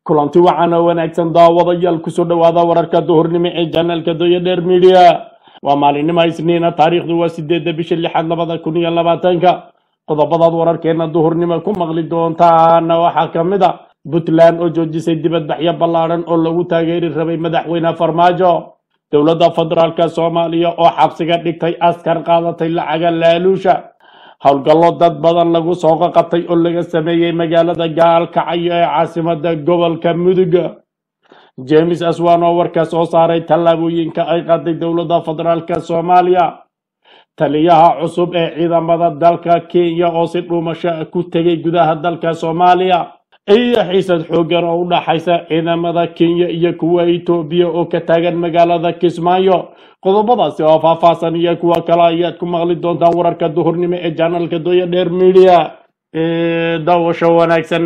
kulanti wacan oo wanaagsan daawadayaal kusoo dhowaada wararka duhurnimo ee janaalka doya dheer midiya waa maalinimo isniina taariikhdu waa sideedda bisha lixaad labada kun iyo labaatanka qodobadaad wararkeena duhurnimo ku maqli doontaana waxaa ka mid a puntland oo joojisay dibadbaxyo ballaadhan oo lagu taageeri rabay madaxweyne farmaajo dowladda federaalka soomaaliya oo xabsiga dhigtay askar qaadatay lacaga laaluusha howlgallo dad badan lagu soo qaqabtay oo laga sameeyey magaalada gaalkacyo ee caasimada gobolka mudug james aswan oo warka soo saaray tallaabooyinka ay qaaday dowladda federaalka soomaaliya taliyaha cusub ee ciidamada dalka kenya oo si dhuumasho ku tegay gudaha dalka soomaaliya iyo xiisad xoogan oo u dhaxaysa ciidamada kenya iyo kuwa etoobiya oo ka taagan magaalada kismaayo qodobadaasi oo faahfaahsan iyo kuwa kale ayaad ku maqli doontaan wararka duhurnimo ee janalka doya dheer media ee daawasho wanaagsan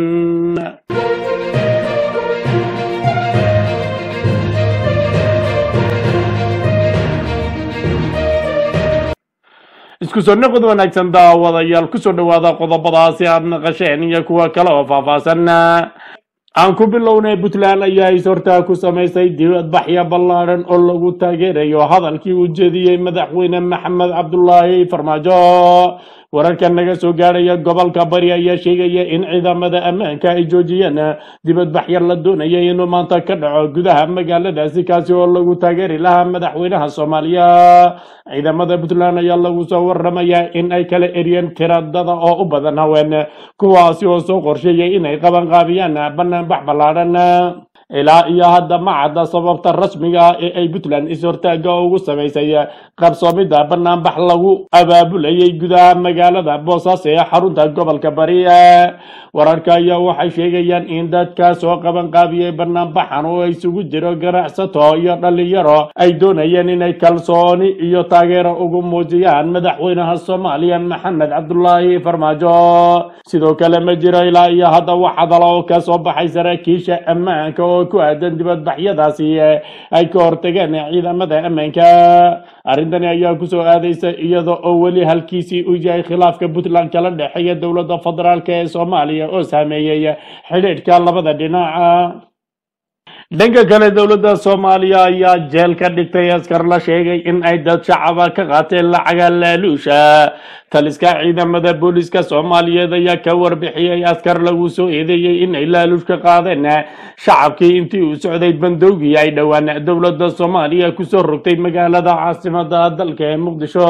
isku soo noqod wanaagsan daawadayaal kusoo dhowaada qodobadaasi aad naqasheen iyo kuwa kale oo faahfaahsan aan ku bilownay puntland ayaa is-hortaa ku samaysay dibadbaxyo ballaadhan oo lagu taageerayo hadalkii uu jeediyey madaxweyne maxamed cabdulaahi farmaajo wararka naga soo gaadhaya gobolka bari ayaa sheegaya in ciidamada ammaanka ay joojiyeen dibadbaxyo la doonayay inuu maanta ka dhaco gudaha magaaladaasi kaasi oo lagu taageeri lahaa madaxweynaha soomaaliya ciidamada puntland ayaa lagu soo waramayaa in ay kala eriyeen tiradada oo u badan haween kuwaasi oo soo qorsheeyay inay qabanqaabiyaan banaanbax ballaadhan ilaa iyo hadda ma cadda sababta rasmiga ah ee ay puntland is-hortaaga ugu samaysay qabsoomidda banaanbax lagu abaabulayay gudaha magaalada boosaaso ee xarunta gobolka bari wararka ayaa waxay sheegayaan in dadka soo qabanqaabiyey banaanbaxan oo isugu jiro ganacsato iyo dhalinyaro ay doonayeen inay kalsooni iyo taageero ugu muujiyaan madaxweynaha soomaaliya maxamed cabdulaahi farmaajo sidoo kale ma jiro ilaa iyo hadda wax hadala oo ka soo baxay saraakiisha ammaanka oo ku aadan dibadbaxyadaasi ay ka hortageen ciidamada ammaanka arrintani ayaa kusoo aadaysa iyada oo weli halkiisii u yahay khilaafka puntland kala dhexeeya dowladda federaalk ee soomaaliya oo saameeyey xidhiidhka labada dhinaca dhanka kale dowladda soomaaliya ayaa jeel ka dhigtay askar la sheegay in ay dad shacaba ka qaateen lacaga laaluusha taliska ciidamada booliska soomaaliyeed ayaa ka warbixiyey askar lagu soo eedeeyey in ay laaluush ka qaadeen shacabkii intii uu socday bandowgii ay dhowaan dowladda soomaaliya kusoo rogtay magaalada caasimada dalka ee muqdisho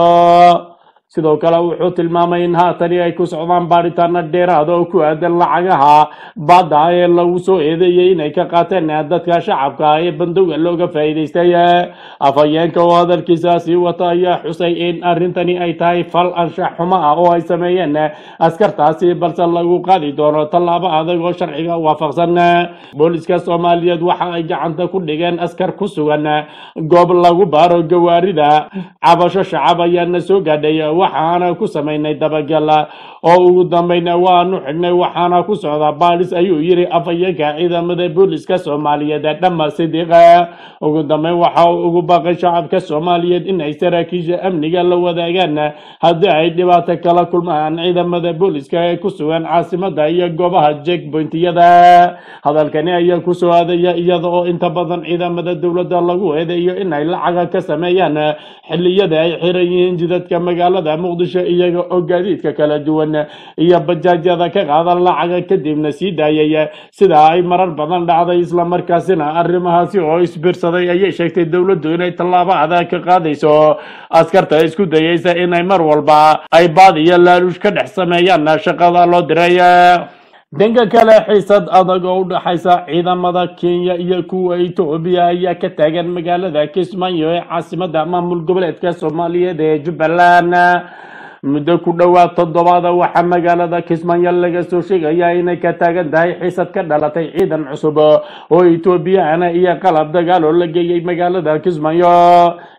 sidoo kale wuxuu tilmaamay in haatani ay ku socdaan baadhitaano dheeraada oo ku aadan lacagaha baadda ee lagu soo eedeeyey inay ka qaateen dadka shacabka ee bandowga looga faa'iidaystay afhayeenka oo hadalkiisa sii wata ayaa xusay in arrintani ay tahay fal anshax xumo ah oo ay sameeyeen askartaasi balse lagu qaadi doono tallaabo adag oo sharciga waafaqsan booliska soomaaliyeed waxa ay gacanta ku dhigeen askar ku sugan goob lagu baaro gawaarida cabasho shacab ayaana soo gaadhay waxaana ku samaynay dabagal oo ugu dambayna waanu xidhnay waxaana ku socdaa baadhis ayuu yiri afhayeenka ciidamada booliska soomaaliyeed dhama sidiiqa ugu dambeyn waxa uu ugu baaqay shacabka soomaaliyeed in ay saraakiisha amniga la wadaagaan haddii ay dhibaato kala kulmaan ciidamada booliska ee ku sugan caasimada iyo goobaha jeckpointiyada hadalkani ayaa kusoo aadaya iyada oo inta badan ciidamada dowladda lagu eedeeyo in ay lacaga ka sameeyaan xilliyada ay xiran yihiin jidadka magaalada muqdisho iyaga oo gaadiidka kala duwan iyo bajaajyada ka qaadan lacaga kadibna sii daayay sida ay marar badan dhacday islamarkaasina arrimahaasi oo isbiirsaday ayay sheegtay dowladdu inay tallaabo adag ka qaadayso askarta isku dayaysa inay mar walba ay baad iyo laaluush ka dhex sameeyaan shaqada loo diray dhanka kale xiisad adag oo u dhaxaysa ciidamada kenya iyo kuwa etoobiya ayaa ka taagan magaalada kismaayo ee caasimada maamul goboleedka soomaaliyeed ee jubbaland muddo ku dhowaad toddobaada waxaa magaalada kismaayo laga soo sheegayaa inay ka taagan tahay xiisad ka dhalatay ciidan cusub oo etoobiyana iyo qalab dagaal oo la geeyey magaalada kismaayo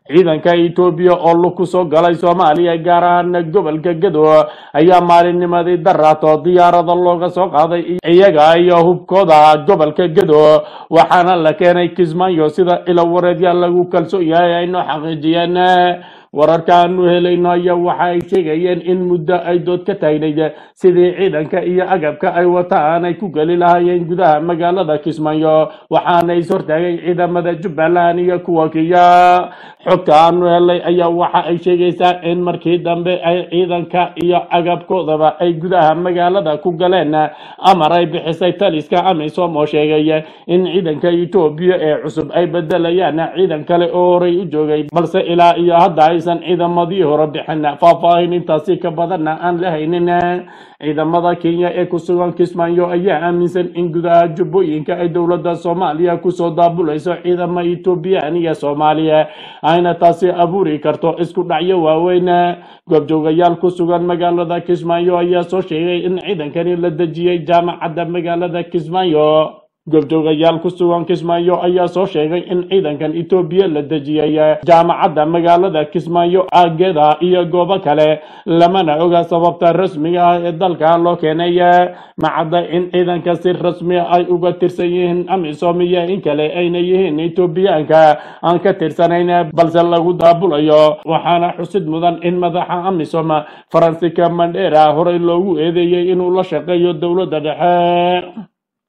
ciidanka etoobiya oo lug ku soo galay soomaaliya gaar ahaan gobolka gedo ayaa maalinnimadii daraato diyaarada looga soo qaaday iyaga iyo hubkooda gobolka gedo waxaana la keenay kismaayo sida ilo wareedya lagu kalsoon yahay ay noo xaqiijiyeen wararka aanu helayno ayaa waxa ay sheegayeen in muddo ay dood ka taagnayd sidii ciidanka iyo agabka ay wataan ay ku geli lahaayeen gudaha magaalada kismaayo waxaana is hortaagay ciidamada jubbaland iyo kuwa kiya xogta aanu helay ayaa waxa ay sheegaysaa in markii dambe ay ciidanka iyo agabkoodaba ay gudaha magaalada ku galeen amar ay bixisay taliska amisom oo sheegay in ciidanka etoobiya ee cusub ay bedelayaan ciidan kale oo horey u joogay balse ilaa iyo hadda aysan ciidamadii hore bixin faahfaahin intaasi ka badanna aan la haynin ciidamada kenya ee ku sugan kismaayo ayaa aaminsan in gudaha jubbooyinka ay dowladda soomaaliya kusoo daabulayso ciidamo etoobiyaan iyo soomaaliya ayna taasi abuuri karto isku dhacyo waaweyn goobjoogayaal ku sugan magaalada kismaayo ayaa soo sheegay in ciidankani la dejiyey jaamacadda magaalada kismaayo goobjoogayaal ku sugan kismaayo ayaa soo sheegay in ciidankan etoobiya la dejiyey jaamacadda magaalada kismaayo aageeda iyo goobo kale lamana oga sababta rasmiga ah ee dalka loo keenay macadda in ciidanka si rasmi ay uga tirsan yihiin amisom iyo in kale ayna yihiin etoobiyaanka aan ka tirsanayn balse lagu daabulayo waxaana xusid mudan in madaxa amisom faransika mandera horey loogu eedeeyey inuu la shaqeeyo dowladda dhexe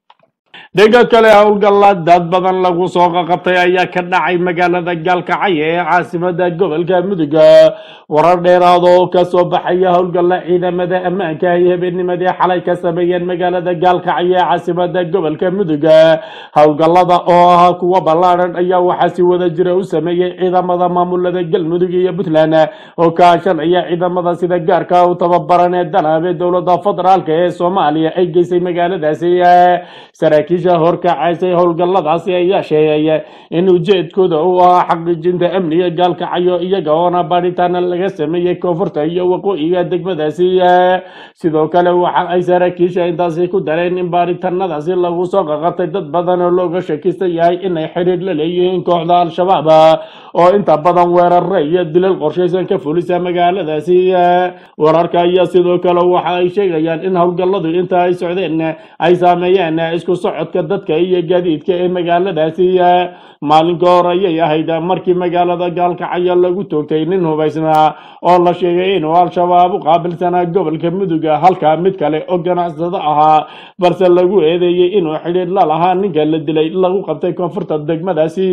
dhega kale howlgalla dad badan lagu soo qaqabtay ayaa ka dhacay magaalada gaalkacyo ee caasimada gobolka mudug warar dheeraad oo kasoo baxaya howlgalla ciidamada ammaanka ay habeennimadii xalay ka sameeyeen magaalada gaalkacyo ee caasimada gobolka mudug howlgallada oo ahaa kuwa ballaadhan ayaa waxaa si wada jira u sameeyey ciidamada maamulada galmudug iyo puntland oo kaashanaya ciidamada sida gaarka u tababaran ee danaabe dowlada federaalk ee soomaaliya ay geysay magaaladaasi saraakiisha horkacaysay howlgalladaasi ayaa sheegay in ujeedkooda uu ahaa xaqiijinta amniga gaalkacyo iyaga oona baadhitaana laga sameeyey koonfurta iyo waqooyiga degmadaasi sidoo kale waxa ay saraakiisha intaasi ku dareen in baadhitanadaasi lagu soo qaqabtay dad badan oo looga shakisan yahay inay xidhiir la leeyihiin kooxda al-shabaab oo inta badan weerare iyo dilal qorshaysan ka fulisa magaaladaasi wararka ayaa sidoo kale waxa ay sheegayaan in howlgalladu inta ay socdeen ay saameeyeen isku socodka dadka iyo gaadiidka ee magaaladaasi maalinka hore ayay ahayd markii magaalada gaalkacyo lagu toogtay nin hubaysnaa oo la sheegay inuu al-shabaab u qaabilsanaa gobolka mudug halka mid kale oo ganacsado ahaa balse lagu eedeeyey inuu xidhiir la lahaa ninka la dilay lagu qabtay koonfurta degmadaasi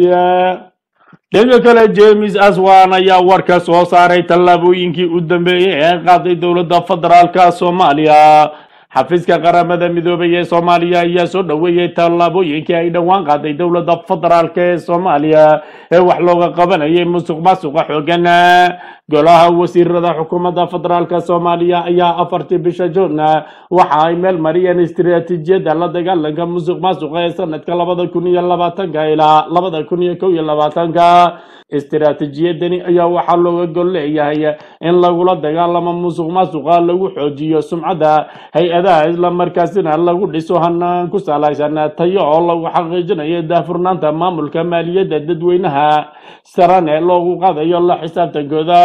dhanka kale james aswan ayaa warka soo saaray tallaabooyinkii u dambeeyey ee qaaday dowladda federaalka soomaaliya xafiiska qaramada midoobay ee soomaaliya ayaa soo dhoweeyey tallaabooyinkii ay dhowaan qaaday dowladda federaalk ee soomaaliya ee wax looga qabanayay musuq maasuqa xoogan golaha wasiirada xukuumadda federaalk soomaaliya ayaa afartii bisha juun waxa ay meel mariyeen istiraatiijiyadda la dagaalanka musuq maasuqa ee sanadka labada kun iyo labaatanka ilaa labada kun iyo kow iyo labaatanka istiraatiijiyadani ayaa waxaa looga gol leeyahay in lagula dagaalamo musuq maasuqa lagu xoojiyo sumcadda hay-adaha islamarkaasina lagu dhiso hanaan ku salaysan tayo oo lagu xaqiijinayo daahfurnaanta maamulka maaliyadda dadweynaha sarane loogu qaadayo la xisaabtankooda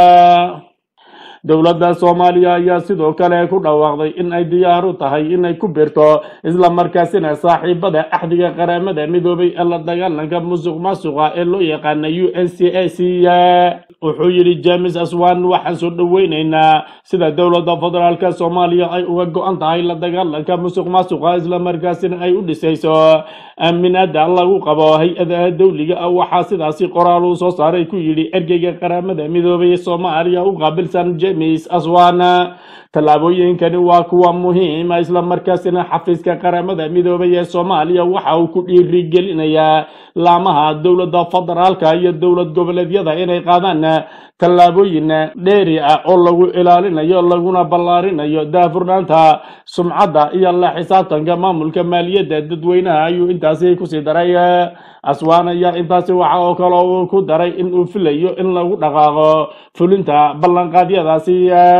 dowladda soomaaliya ayaa sidoo kale ku dhawaaqday in ay diyaar u tahay inay ku birto islamarkaasina saaxiibada axdiga qaramada midoobay ee la dagaalanka musuq maasuqa ee loo yaqaana u n c a c wuxuu yidhi james aswan waxaan soo dhoweyneynaa sida dowladda federaalk soomaaliya ay uga go-an tahay la dagaalanka musuq maasuqa islamarkaasina ay u dhisayso aaminaada lagu qabo hay-adaha dowliga ah waxaa sidaasi qoraal uu soo saaray ku yidhi ergeyga qaramada midoobay ee soomaaliya u qaabilsan james aswan tallaabooyinkani waa kuwa muhiima islamarkaasina xafiiska qaramada midoobay ee soomaaliya waxa uu ku dhiirigelinayaa laamaha dowladda federaalka iyo dowlad goboleedyada inay qaadaan tallaabooyin dheeri ah oo lagu ilaalinayo laguna ballaarinayo daahfurnaanta sumcadda iyo la xisaabtanka maamulka maaliyadda dadweynaha ayuu intaasi kusii daray aswaan ayaa intaasi waxa oo kale uu ku daray in uu filayo in lagu dhaqaaqo fulinta ballanqaadyadaasi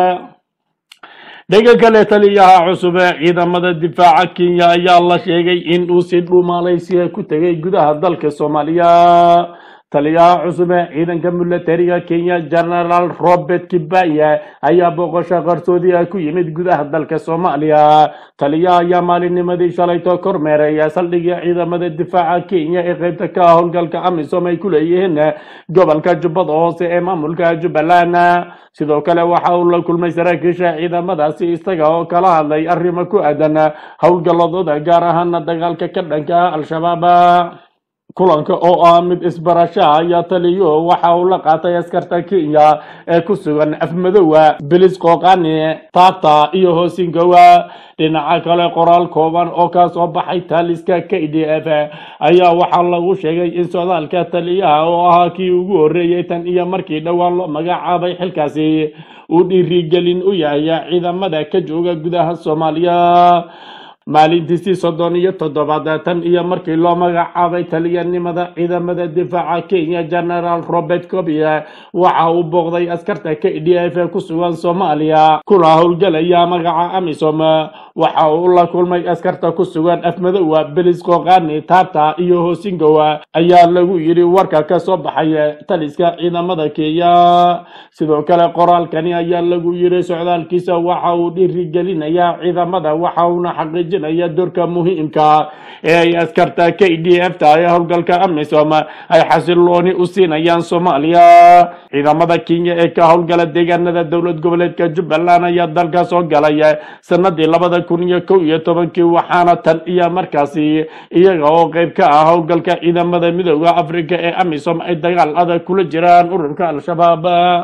dhega kale taliyaha cusub ee ciidamada difaaca kenya ayaa la sheegay in uu si dhuumaalaysiya ku tegay gudaha dalka soomaaliya taliyaha cusub ee ciidanka milatariga kenya genaraal robert kibaya ayaa booqasho qarsoodi ah ku yimid gudaha dalka soomaaliya taliyaha ayaa maalinnimadii shalayto kormeeraya saldhigii ciidamada difaaca kenya ee qaybta ka ah howlgalka amisom ay ku leeyihiin gobolka jubbada hoose ee maamulka jubbaland sidoo kale waxa uu la kulmay saraakiisha ciidamadaasi isaga oo kala hadlay arrimo ku aadan howlgalladooda gaar ahaana dagaalka ka dhanka ah al-shabaab kulanka oo ah mid isbarasha ayaa taliyo waxa uu la qaatay askarta kenya ee ku sugan afmadowa bilis qooqani tata iyo hoosingowa dhinaca kale qoraal kooban oo ka soo baxay taaliska k d f ayaa waxaa lagu sheegay in socdaalka taliyaha oo ahaa kii ugu horreeyey tan iyo markii dhowaan loo magacaabay xilkaasi uu dhiirigelin u yahay ciidamada ka jooga gudaha soomaaliya maalintiisii soddon iyo toddobaad tan iyo markii loo magacaabay taliyanimada ciidamada difaaca kenya genaraal robert cobia waxa uu booqday askarta k d f ee ku sugan soomaaliya kuna howlgelaya magaca amisom waxa uu la kulmay askarta ku sugan afmadowa belis qoqani tata iyo hoosingowa ayaa lagu yidhi warka ka soo baxay taliska ciidamada kenya sidoo kale qoraalkani ayaa lagu yidhi socdaalkiisa waxa uu dhiirigelinayaa ciidamada waxa uuna xaqiijinaya doorka muhiimka ee ay askarta k d f ta ee howlgalka amisom ay xasilooni u siinayaan soomaaliya ciidamada kenya ee ka howlgala deegaanada dowlad goboleedka jubbaland ayaa dalka soo galay sanadii labada kun iyo kow iyo tobankii waxaana tan iyo markaasi iyaga oo qeyb ka ah howlgalka ciidamada midooda africa ee amisom ay dagaal adag kula jiraan ururka al-shabaab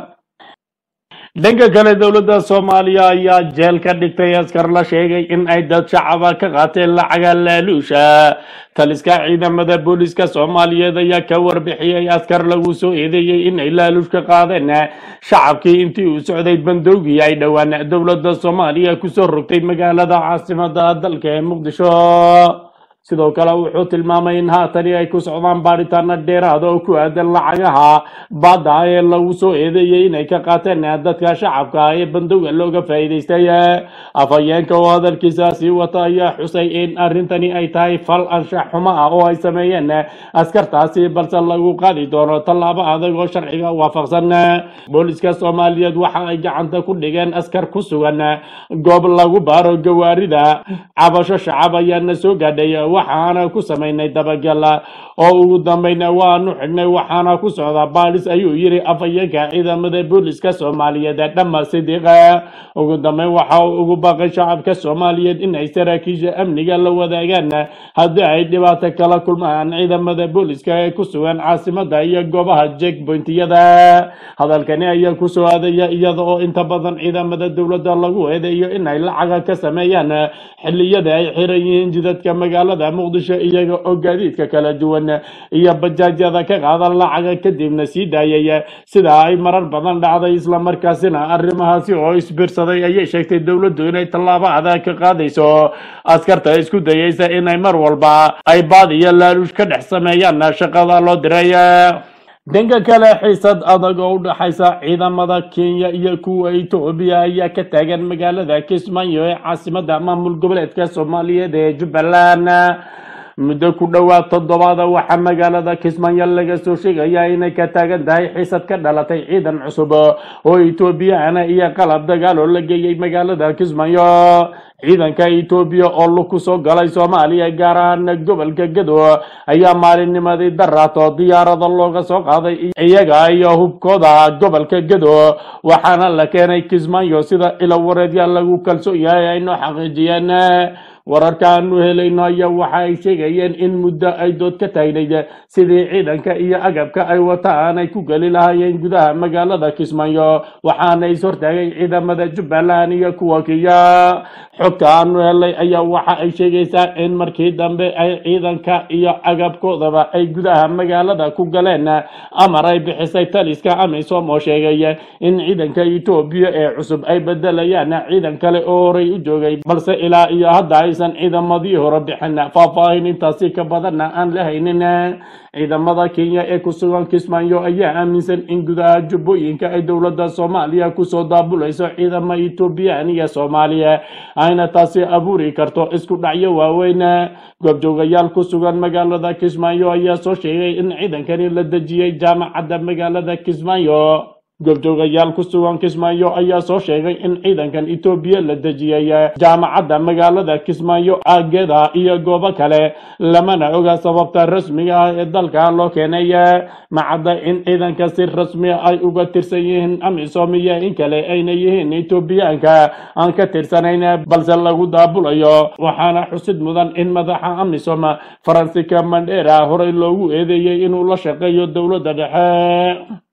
dhanka kale dowladda soomaaliya ayaa jeel ka dhigtay askar la sheegay in ay dad shacaba ka qaateen lacaga laaluusha taliska ciidamada booliska soomaaliyeed ayaa ka warbixiyey askar lagu soo eedeeyey in ay laaluush ka qaadeen shacabkii intii uu socday bandowgii ay dhowaan dowladda soomaaliya kusoo rogtay magaalada caasimada dalka ee muqdisho sidoo kale wuxuu tilmaamay in haatani ay ku socdaan baadhitaano dheeraada oo ku aadan lacagaha baadda ee lagu soo eedeeyey inay ka qaateen dadka shacabka ee bandowga looga faa'iidaystay afhayeenka oo hadalkiisa sii wata ayaa xusay in arrintani ay tahay fal anshax xumo ah oo ay sameeyeen askartaasi balse lagu qaadi doono tallaabo adag oo sharciga waafaqsan booliska soomaaliyeed waxa ay gacanta ku dhigeen askar ku sugan goob lagu baaro gawaarida cabasho shacab ayaana soo gaadhay waxaana ku samaynay dabagal oo ugu dambayna waanu xidhnay waxaana ku socdaa baalis ayuu yiri afhayeenka ciidamada booliska soomaaliyeed dhamma sidiiq ugu dambeyn waxa uu ugu baaqay shacabka soomaaliyeed in ay saraakiisha amniga la wadaagaan haddii ay dhibaato kala kulmaan ciidamada booliska ee ku sugan caasimada iyo goobaha jekbointiyada hadalkani ayaa kusoo aadaya iyada oo inta badan ciidamada dowladda lagu eedeeyo in ay lacaga ka sameeyaan xilliyada ay xiran yihiin jidadka magaalada muqdisho iyaga oo gaadiidka kala duwan iyo bajaajyada ka qaadan lacaga kadibna sii daayay sida ay marar badan dhacday islamarkaasina arrimahaasi oo isbirsaday ayay sheegtay dowladdu inay tallaabo adag ka qaadayso askarta isku dayeysa inay mar walba ay baad iyo laaluush ka dhex sameeyaan shaqada loo diray dhanka kale xiisad adag oo u dhaxaysa ciidamada kenya iyo kuwa etoobiya ayaa ka taagan magaalada kismaayo ee caasimada maamul goboleedka soomaaliyeed ee jubbaland muddo ku dhowaad toddobaada waxaa magaalada kismaayo laga soo sheegayaa inay ka taagan tahay xiisad ka dhalatay ciidan cusub oo etoobiyana iyo qalab dagaal oo la geeyey magaalada kismaayo ciidanka etoobiya oo lug ku soo galay soomaaliya gaar ahaan gobolka gado ayaa maalinnimadii daraato diyaarada looga soo qaaday iyaga iyo hubkooda gobolka gado waxaana la keenay kismaayo sida ilawareedya lagu kalsoon yahay aynoo xaqiijiyeen wararkaanu helayno ayaa waxa ay sheegayeen in muddo ay dood ka taagnayd sidii ciidanka iyo agabka ay wataan ay ku geli lahaayeen gudaha magaalada kismaayo waxaana is hortaagay ciidamada jubbaland iyo kuwa kiya xogta aanu helay ayaa waxa ay sheegaysaa in markii dambe ay ciidanka iyo agabkoodaba ay gudaha magaalada ku galeen amar ay bixisay taliska amisom oo sheegay in ciidanka etoobiya ee cusub ay bedelayaan ciidan kale oo horey u joogay balse ilaa iyo hadda aysan ciidamadii hore bixin faahfaahin intaasi ka badanna aan la haynin ciidamada kenya ee ku sugan kismaayo ayaa aaminsan in gudaha jubbooyinka ay dowladda soomaaliya kusoo daabulayso ciidamo etoobiyaan iyo soomaaliya ayna taasi abuuri karto isku dhacyo waaweyn goobjoogayaal ku sugan magaalada kismaayo ayaa soo sheegay in ciidankani la dejiyey jaamacadda magaalada kismaayo goobjoogayaal ku sugan kismaayo ayaa soo sheegay in ciidankan etoobiya la dejiyey jaamacadda magaalada kismaayo aageeda iyo goobo kale lamana oga sababta rasmiga ah ee dalka loo keenay macadda in ciidanka si rasmi ay uga tirsan yihiin amisom iyo in kale ayna yihiin etoobiyaanka aan ka tirsanayn balse lagu daabulayo waxaana xusid mudan in madaxa amisom faransika mandera horey loogu eedeeyey inuu la shaqeeyo dowladda dhexe